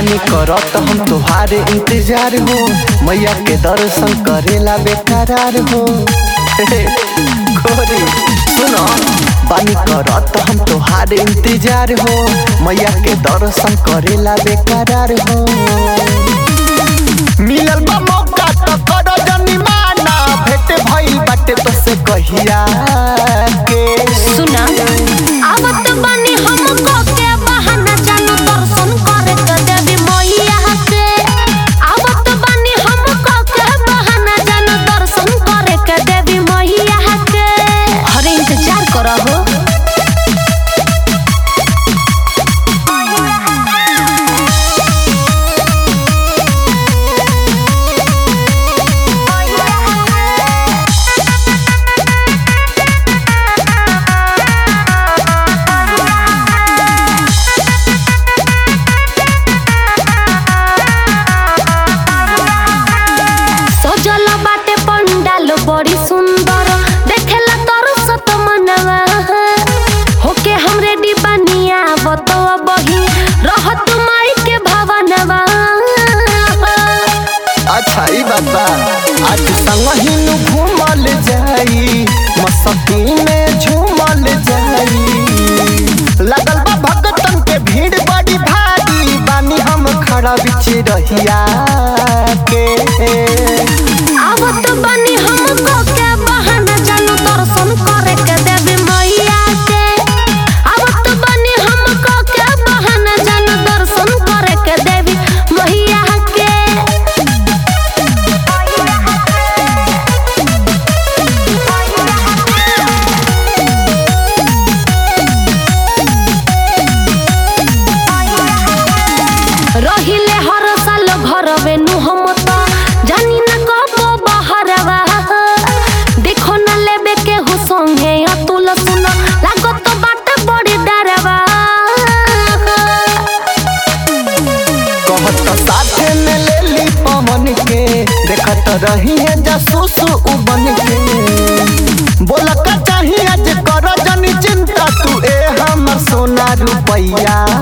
बानी करत हम तोहारे इंतजार हो मैया के दर्शन करेला बेकरार हो गोरी सुनो बानी करत हम तोहारे इंतजार हो मैया के दर्शन करेला बेकरार हो मिलल बा मौका त करो जनी माना भेट भइल बाटे तो से कहिया के सुना आवत बानी हमको के बहाना जानू दर्शन करे के देवी मैया के आवत बानी हमको के बहाना जानू दर्शन करे के देवी मैया के अरे इंतजार करो हो सजल बाटे पंडाल बड़ी सुंदर देखेला तोर सत मनवा होके हम रेडी बनिया बतवा बही रहत माई के भवनवा अच्छा ई बात बा आज संगही नु घूमल जाई मस्ती में झूमल जाई लगल बा भगतन के भीड़ बड़ी भारी बानी हम खड़ा बिच रहिया के आवत बनी हमको के बहाना जानू दर्शन करे के देवी मैया के आवत बनी हमको के बहाना जानू दर्शन करे के देवी मैया के रहिले हर साल घरवे नु हम त जानी न कब बहरवा देखो न लेबे के हु संगे अतुल सुन लागत बाट बड़ी डरवा कहत साथे में ले ली पवन के देखत रही है जासूस उ बन के बोला का चाहिए आज कर जनी चिंता तू ए हमर सोना रुपैया